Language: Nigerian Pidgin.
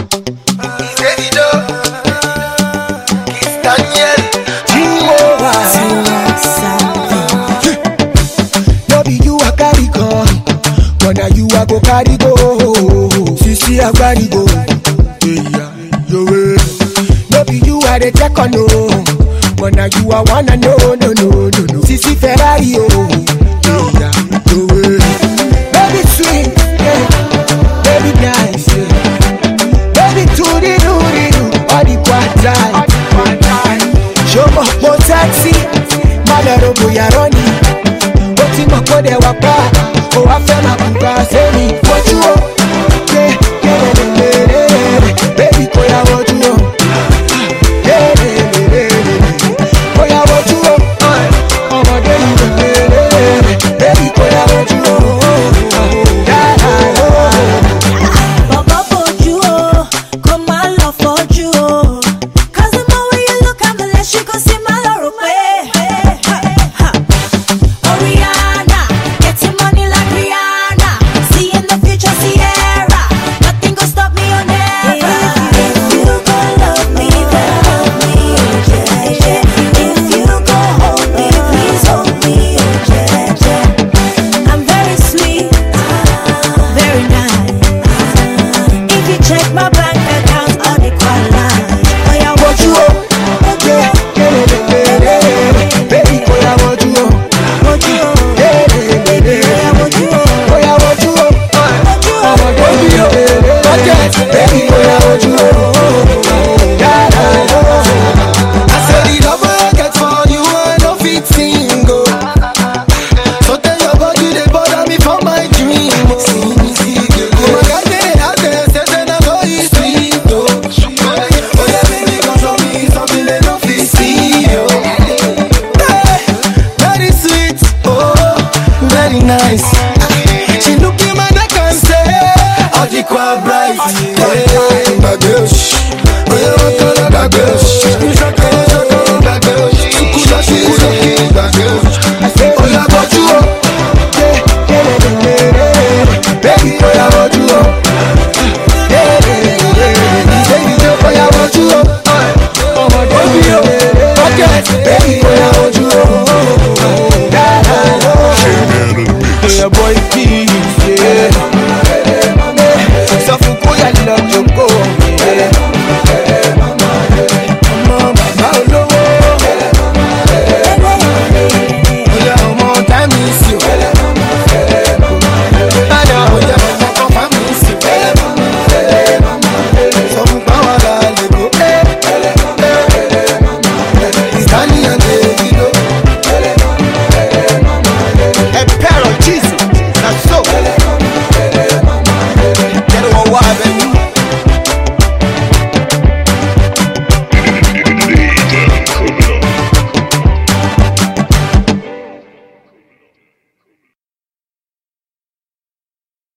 Davido, Kiss Daniel, No be you I carry come, but now you I go carry go. Sisi agbari go, yeah, yo way. No be you I dey check on no, but now you I wanna know, no no no no. Sisi Ferrari oh, yeah, yo way. Baby sweet, yeah. baby nice, yeah. baby tutti tutti do, all the quantity. Show mo mo sexy, má lọ ro bóyá rọ́ọ̀nì. ó ti mọ̀ kó dẹ̀ wá pa ó wá fẹ́ máa kú ká sẹ́mi wojú o yé yérèrèrèrè bébí kò yá wojú o yérèrèrèrè kò yá wojú o ọmọdé yìí rèrèrèrè bébí kò yá wojú o yàrá o. Bọ̀bọ̀ bojú o, kó má lọ fojú o. 'Cause the more way you look at me, less you go see my lọ́rùn pé. Oriana, getting money like Rihanna. See in the future, Sierra. Nothing gon' stop me or never. If you gon' love me, then love me, oh yeah, yeah. If you gon' hold me, please hold me, oh yeah, yeah. I'm very sweet, very nice. If you check my bank account, all the quality. Oh yeah, what wojú o yé yérèrèrèrè bébí kò yá wojú o yérèrèrèrè kò yá wojú o. ọmọdé yìí rèrèrèrè bébí kò yá wojú o yàrá o. I say the love wey I get for you, I no fit sing oh. So tell your body they bother me for my dream oh. Oh my God, they out there say say na so e sweet oh. Oh yeah, baby, come show me something they no fit see oh. Hey, very sweet oh, very nice. She look in my neck and say, Ọdikwa bright. Hey, gbàgbé òṣì, bóyá wọn kọ́ lọ gbàgbé òṣì.